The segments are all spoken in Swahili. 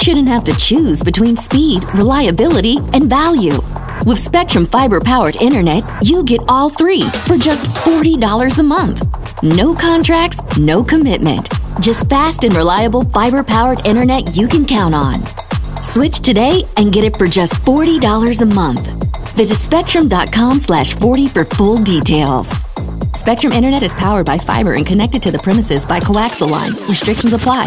shouldn't have to choose between speed, reliability, and value. With Spectrum Fiber powered internet, you get all three for just $40 a month. No contracts, no commitment. Just fast and reliable fiber powered internet you can count on. Switch today and get it for just $40 a month. Visit spectrum.com slash 40 for full details. Spectrum Internet is powered by fiber and connected to the premises by coaxial lines. Restrictions apply.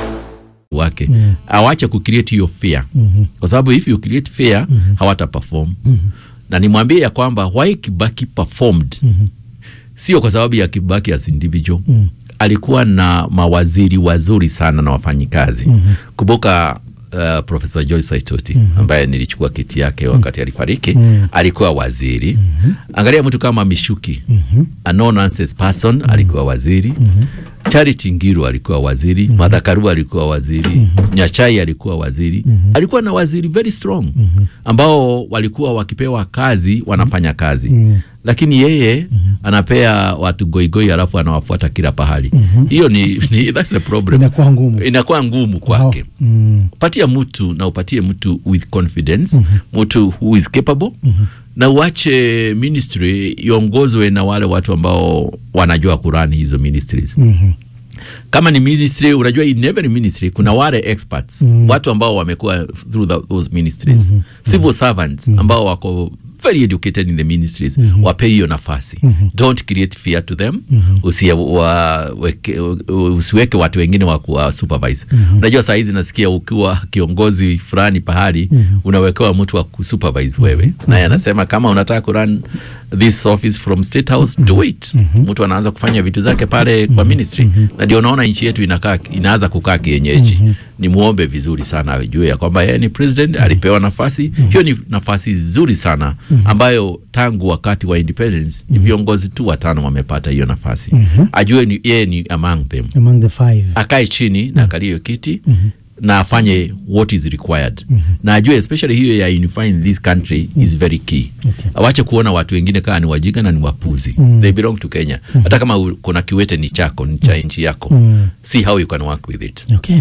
wake mm. awache kucreate hiyo fear mm-hmm. kwa sababu if you create fear mm-hmm. hawata perform mm-hmm. na nimwambie ya kwamba why Kibaki performed mm-hmm. sio kwa sababu ya Kibaki as individual mm. alikuwa na mawaziri wazuri sana na wafanyikazi mm-hmm. kumbuka Uh, Profesa Joyce Saitoti mm -hmm. ambaye nilichukua kiti yake wakati alifariki mm -hmm. alikuwa waziri mm -hmm. angalia mtu kama Mishuki mm -hmm. a no nonsense person mm -hmm. alikuwa waziri mm -hmm. Charity Ngiru alikuwa waziri mm -hmm. Martha Karua alikuwa waziri mm -hmm. Nyachai alikuwa waziri mm -hmm. alikuwa na waziri very strong mm -hmm. ambao walikuwa wakipewa kazi wanafanya kazi mm -hmm. lakini yeye mm -hmm. anapea watu goigoi alafu anawafuata kila pahali hiyo mm -hmm. ni, ni that's a problem Inakuwa ngumu. inakuwa ngumu kwake Mm. patia mtu na upatie mtu with confidence mm-hmm. mtu who is capable mm-hmm. na uache ministry iongozwe na wale watu ambao wanajua kurani hizo ministries Mhm. kama ni ministry unajua in every ministry kuna wale experts mm. watu ambao wamekuwa through the, those ministries mm-hmm. civil servants mm-hmm. ambao wako very educated in the ministries mm-hmm. wape hiyo nafasi mm-hmm. don't create fear to them mm-hmm. Usia, wa, weke, usiweke watu wengine wa kuwa supervise mm-hmm. unajua saa hizi nasikia ukiwa kiongozi fulani pahali mm-hmm. unawekewa mtu wa kusupervise wewe mm-hmm. naye anasema kama unataka kurun this office from state house mm-hmm. do it mm-hmm. mtu anaanza kufanya vitu zake pale mm-hmm. kwa ministry mm-hmm. na ndio unaona nchi yetu inakaa inaanza kukaa kienyeji mm-hmm. ni muombe vizuri sana ajue ya kwamba yeye ni president mm-hmm. alipewa nafasi mm-hmm. hiyo ni nafasi nzuri sana mm-hmm. ambayo tangu wakati wa independence mm-hmm. ni viongozi tu watano wamepata hiyo nafasi mm-hmm. ajue ni, yeye ni among them among the five akae chini na akalie hiyo kiti mm-hmm na afanye what is required mm-hmm. na ajue especially hiyo ya unifying this country mm-hmm. is very key Okay. awache kuona watu wengine kaa ni wajinga na ni wapuzi mm-hmm. they belong to Kenya mm-hmm. hata kama u- kuna kiwete ni chako ni cha nchi yako mm-hmm. see how you can work with it okay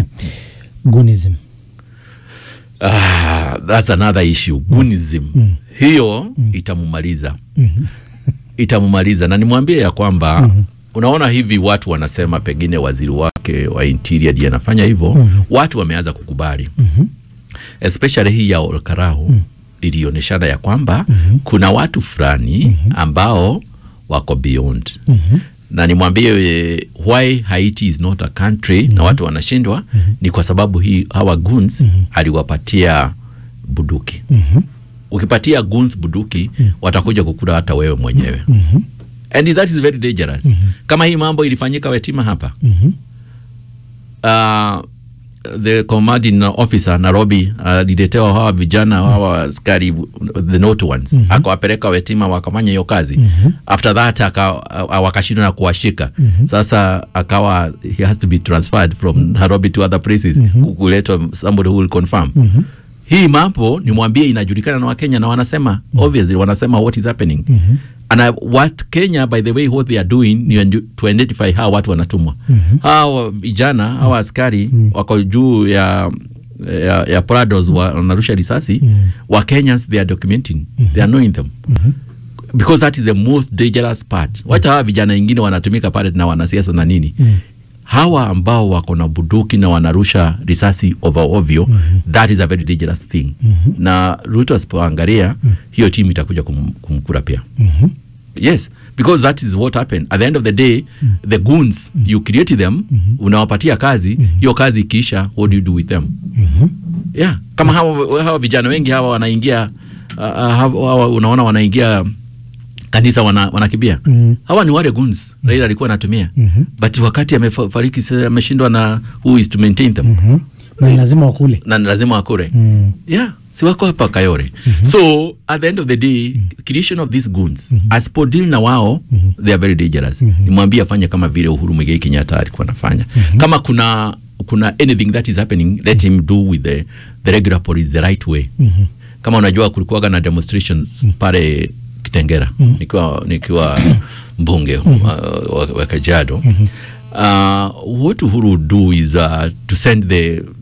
gunism ah, that's another issue gunism mm-hmm. hiyo mm-hmm. itamumaliza mm-hmm. itamumaliza na nimwambie ya kwamba mm-hmm. unaona hivi watu wanasema pengine waziri wake wa interior ndiye anafanya hivyo mm-hmm. watu wameanza kukubali mm-hmm. especially hii ya Olkarau mm-hmm. ilionyeshana ya kwamba mm-hmm. kuna watu fulani mm-hmm. ambao wako beyond mm-hmm na nimwambie eh, why Haiti is not a country mm-hmm. na watu wanashindwa mm-hmm. ni kwa sababu hii hawa guns mm-hmm. aliwapatia buduki mm-hmm. ukipatia guns buduki mm-hmm. watakuja kukula hata wewe mwenyewe mm-hmm. and that is very dangerous mm-hmm. kama hii mambo ilifanyika Wetima hapa Mhm. uh, the commanding officer Nairobi aliletewa hawa vijana hawa askari the not ones mm -hmm. akawapeleka Wetima wakafanya hiyo kazi mm -hmm. after that aka, uh, wakashindwa na kuwashika mm -hmm. sasa akawa he has to be transferred from Nairobi to other places mm -hmm. kuletwa somebody who will confirm mm -hmm. hii mambo nimwambie inajulikana na Wakenya na wanasema mm -hmm. obviously wanasema what is happening mm -hmm. and uh, what Kenya by the way what they are doing ni indi- to identify hawa watu wanatumwa mm -hmm. hawa vijana hawa askari mm -hmm. wako juu ya ya, ya Prados wa- wanarusha risasi mm -hmm. wa Kenyans they are documenting mm -hmm. they are knowing them mm -hmm because that is the most dangerous part wacha hawa vijana wengine wanatumika pale na wanasiasa na nini mm. hawa ambao wako na buduki na wanarusha risasi over ovyo mm-hmm. that is a very dangerous thing mm-hmm. na Ruto asipoangalia mm-hmm. hiyo timu itakuja kum, kumkura pia Mhm. yes because that is what happened at the end of the day mm. the goons mm. you create them mm -hmm. unawapatia kazi hiyo mm -hmm. kazi ikiisha what do you do with them Mhm. yeah kama hawa, hawa vijana wengi hawa wanaingia uh, hawa, hawa unaona wanaingia kanisa wana, wanakimbia Mhm. hawa ni wale guns Raila alikuwa anatumia Mhm. but wakati amefariki sasa ameshindwa na who is to maintain them Mhm. na ni lazima wakule na ni lazima wakure Mm. yeah si wako hapa Kayore so at the end of the day creation of these goons asipodeal na wao they are very dangerous nimwambie afanye kama vile Uhuru Muigai Kenyatta alikuwa anafanya kama kuna kuna anything that is happening let him do with the, the regular police the right way kama unajua kulikuwaga na demonstrations pale Kitengera nikiwa nikiwa mbunge uh, wa, wa Kajiado uh, what Uhuru would do is uh, to send the